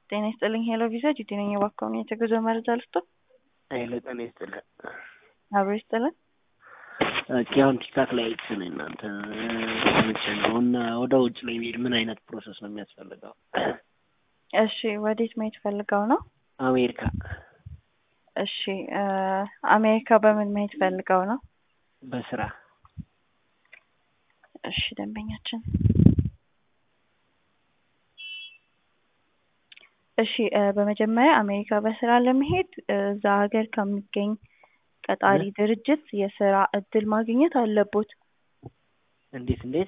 ጤና ይስጥልኝ ሄሎ ቪዛ ጂቲ ነኝ። እባክዎን የጉዞ መረጃ ልስጥዎ? ሄሎ ጤና ይስጥልኝ። አብሮ ይስጥልን። ኦኬ አሁን ቲክታክ ላይ አይቼ ነው እናንተ ሰምቼ ነው እና ወደ ውጭ ለመሄድ ምን አይነት ፕሮሰስ ነው የሚያስፈልገው? እሺ ወዴት መሄድ ፈልገው ነው? አሜሪካ እሺ አሜሪካ በምን መሄድ ፈልገው ነው? በስራ እሺ ደንበኛችን እሺ በመጀመሪያ አሜሪካ በስራ ለመሄድ እዛ ሀገር ከሚገኝ ቀጣሪ ድርጅት የስራ እድል ማግኘት አለቦት። እንዴት እንዴት